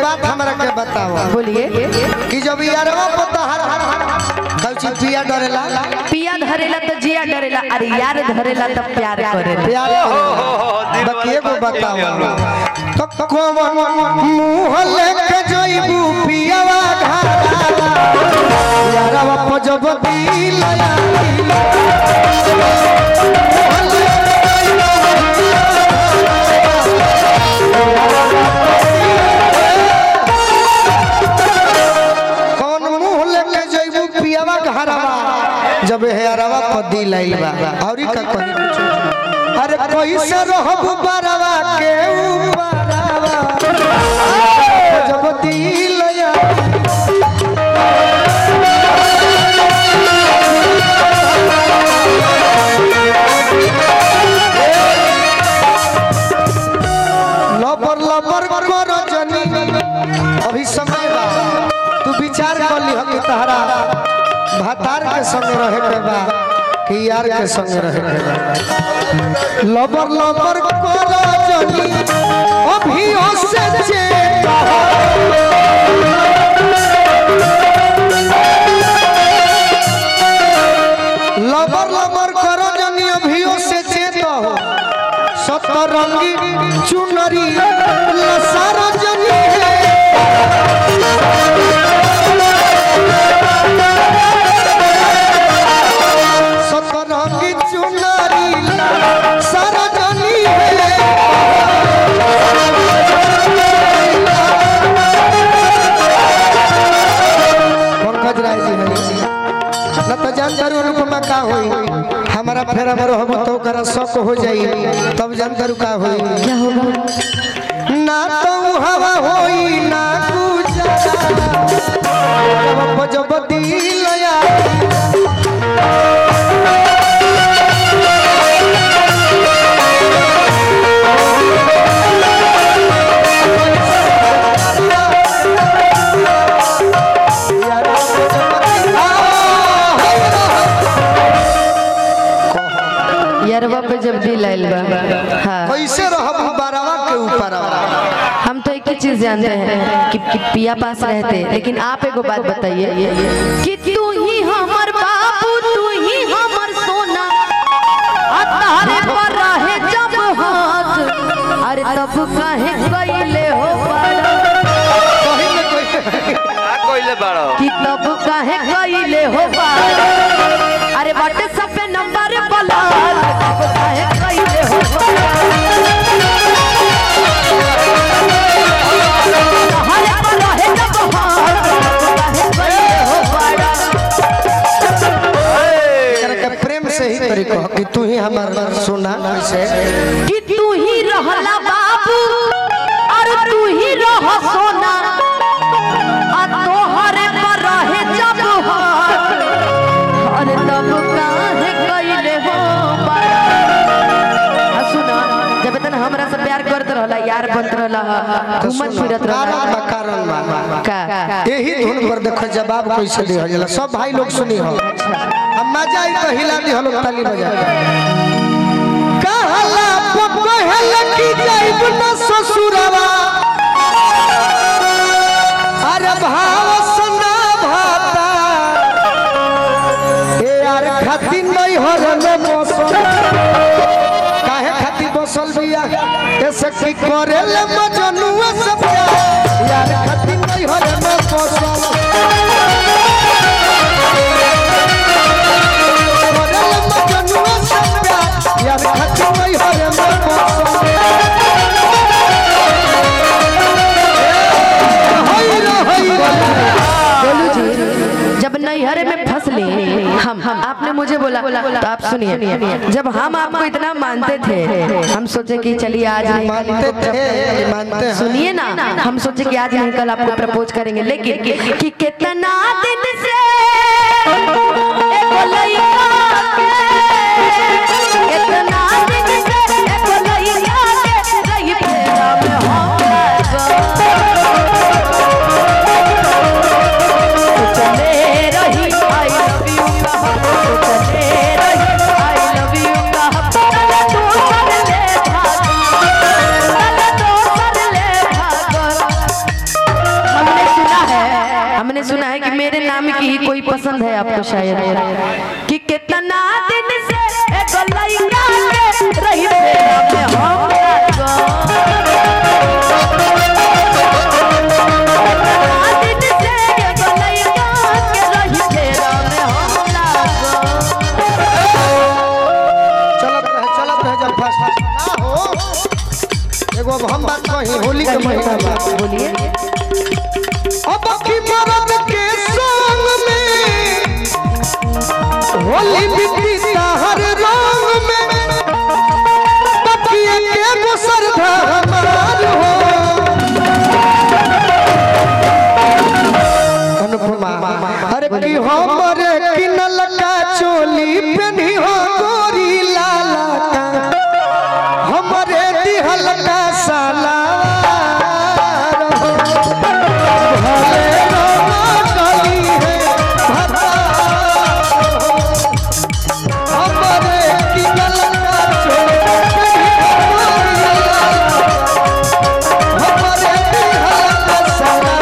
बात हमरा के बताओ बोलिए कि जब यारवा पता हर हर कौची पिया डरेला पिया धरेला तो जिया डरेला अरे यार धरेला तो प्यार करेला प्यार बाकी एगो बताओ तो कौन मुंह लेके जइबू पियावा घाला यारवा पजब दिलया कौन मुंह लेके जइबू पियावा घरवा जब हेरवा पदी लाइल बा औरी का कही कुछ अरे कैसे रहब बरवा के ऊपरवा जब दिलया लबर लबर कर जनी अभी समय बा तू विचार कर ली कि तहरा भातार के संग रहे के बा कि यार के संग रहे के बा लबर लबर कर जनी अभी से चेत लबर लबर कर जनी अभी से चेत हो सतरंगी चुनरी लसार जनी है सतरंगी चुनरी लसार जनी है पंकज राय जी है न तो जानकारी अनुपमा का होई हमारा फेरा में रहब तो ओकरा शक हो जाई तब जानकारी का होई क्या होगा ना तो हवा होई ना गुजारा जब जब दिलया यारवा पे जब दिल आइल बा हाँ कैसे रहब बारवा के ऊपर हम तो एक ही चीज जानते हैं कि, कि पिया पास रहते लेकिन आप एगो बात बताइए कि तू ही हमर बाबू तू ही हमर सोना आ तारे पर रहे जब हाथ अरे तब काहे कइले हो पारा का कोइले बाड़ो कि तब काहे कइले हो पारा अरे व्हाट्सएप पे नंबर बला तब काहे कइले हो पारा हरे पर रहे जब हाथ तब काहे कइले हो पारा के प्रेम से ही करी कह कि तू ही हमार सोना कैसे कि तू ही रहला बाबू और तू ही रह सोना आ तोहरे पर रहे जब हाथ अरे तब काहे कइले हो बारा आ सुना जब तन हमरा से प्यार करत रहला यार बनत रहला घूमत फिरत कारण बा रहला कारण बा का यही धुन पर देखो जवाब कैसे दे जाला सब भाई लोग सुनी हो अब मजा आई तो हिला दी हलो ताली बजा कहला पपहल की जाइब न ससुरवा अरे भाव सना भाता ए यार खाती नहीं हर में मौसम काहे खाती बसल बिया ऐसे की करेले मजनुआ सब यार खाती नहीं हर में मौसम करेले मजनुआ सब यार खाती नहीं हर में मौसम होई रे होई रे बोलू जी जब नैहरे में फंसले हम हम आपने मुझे बोला तो आप सुनिए जब हम आपको इतना मानते थे हम सोचे कि चलिए आज नहीं कल मानते थे मानते हैं सुनिए ना हम सोचे कि आज नहीं कल आपको प्रपोज करेंगे लेकिन कि कितना दिन से एगो लइका के, कितना दिन से एगो लइका के रही फेरा में हम लागल। चले रही आई लव यू चले रही आई लव यू तू कर ले भाग तू कर ले भाग पसंद है आपको शायद कि कितना दिन से एगो लइका के रही फेरा में हम लागो कितना दिन से एगो लइका के रही फेरा में हम लागो चलत रहे चलत रहे जब फर्स्ट ना हो एगो अब हम बात कही होली के महीना बा बोलिए अब की मरद के संग में होली बिती हर रंग में बकिए के मुसर हमार हो अनुपमा अरे की हमरे किनल का चोली पेनी हो गोरी लाला का हमरे दिहल का साला भले रोना गली है भता हमरे किनल का चोली पेनी हो गोरी लाला हमरे दिहल का साला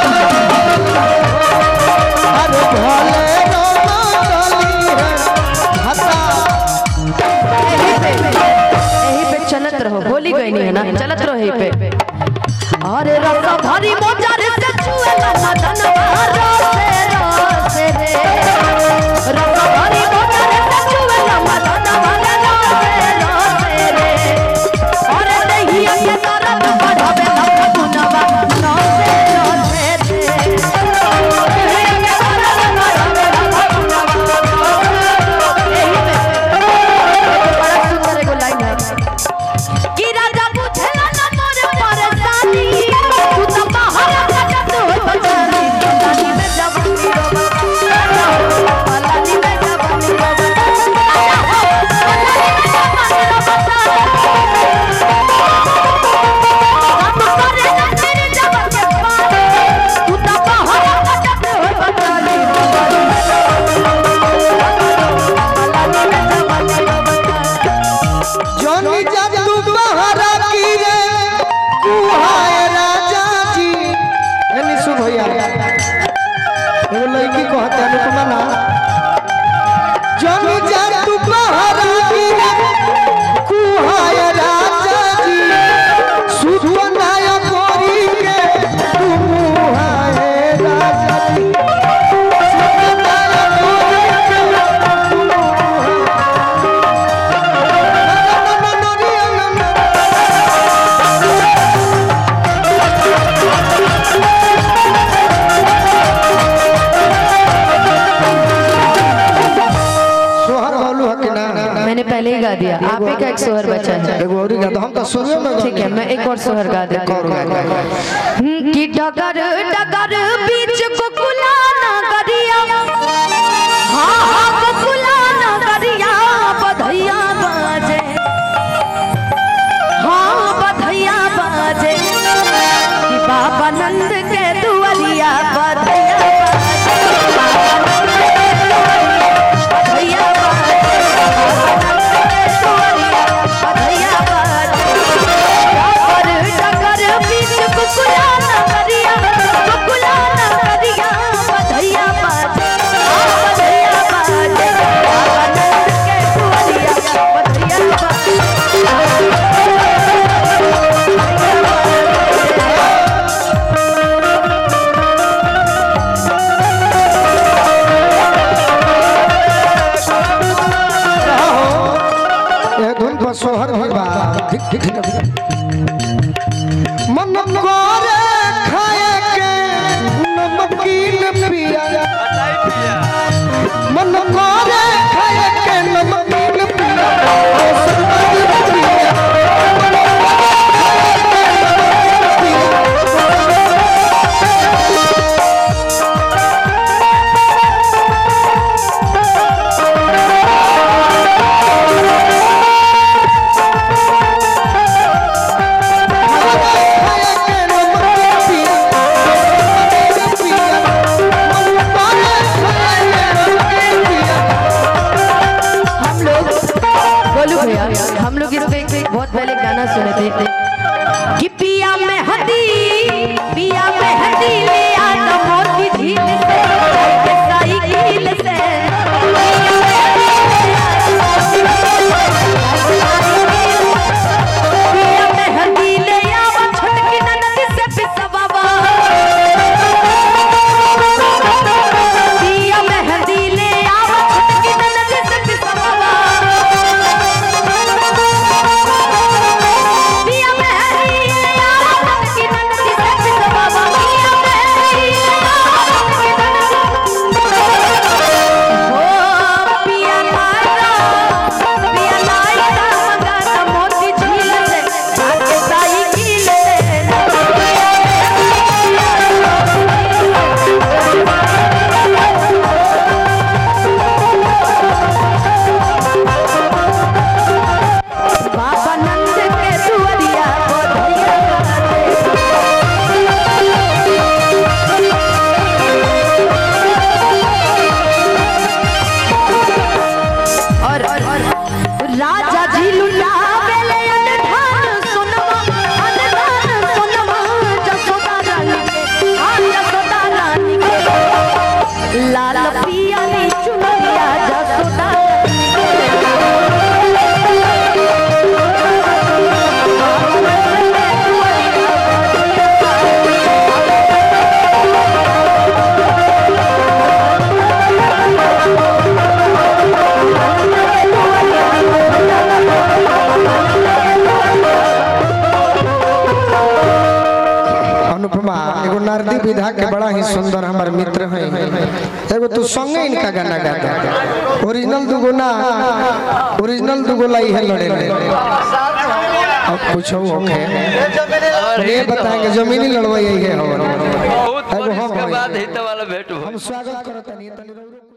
अरे भले रोना गली है भता यही पे यही पे चलत रहो होली गई नहीं है ना चलत रहो यही पे अरे रसा भरी मोजार से छुए ना मदन रसे रसे रे रसा भरी मोजार से छुए ना मदन रसे रसे रे अरे दहिया के तरफ बढ़ावे लख गुनवा रसे रसे रे दहिया के तरफ बढ़ावे लख गुनवा यही पे बड़ा सुंदर एगो लाइन है कि राजा बुझला ना मोर परेशानी तू तो बाहर कटत हो बचानी पलानी में जवानी रो पलानी में जवानी रो तू तो बाहर कटत हो बचानी पलानी में जवानी रो जोनी जब तू बहरा की रे तू हाय राजा जी एनी सुन भैया एगो लड़की को हत्या अनुपमा ना जोनी जब तू बहरा की रे तू हाय राजा जी सुपनाय गोरी के तू हाय राजा जी सुपनाय गोरी के तू सोहर बोलू है कि ना मैंने पहले ही गा दिया आप ही का एक सोहर बचा है एगो और गा दो हम तो शुरू में ठीक है मैं एक और सोहर गा देती और गा गा गा। हूँ कि डगर डगर बीच कुकुला नगरिया हाँ हाँ कुकुला नगरिया बधैया बाजे हाँ बधैया बाजे कि बाबा नंद के दुआरिया बधैया बाजे बाबा नंद के दुआरिया बधैया बाजे बाबा नंद के दुआरिया बधैया बाजे डगर डगर बीच कुकुला नगरिया कुकुला नगरिया बधैया बाजे हाँ, बधैया बाजे बाबा नंद के दुआरिया बधैया बाजे ये धुन पर सोहर भी बा ठीक ठीक ठीक मन करे खाए के नमकीन पिया मन करे खाए के नमकीन पिया ओ सरमद पिया मन करे खाए के नमकीन पिया खाए के नमकीन पिया ओ सरमद पिया मन करे खाए के नमकीन पिया हम लोग बोलू भैया हम लोग इस पे एक बहुत पहले गाना सुने थे कि पिया में हदी पिया में हदी ले आ तो मोती झील से के साइकिल बेदर्दी विधा के बड़ा ही सुंदर हमारे मित्र हैं एगो तू संगे इनका गाना गाता ओरिजिनल दुगो ना ओरिजिनल दुगो लाई है लड़े लड़े अब पूछो ओके ये बताएंगे जमीनी लड़वाई है और बहुत एगो बरस हम के हैं। बाद हित वाला भेंट हो हम स्वागत करते नहीं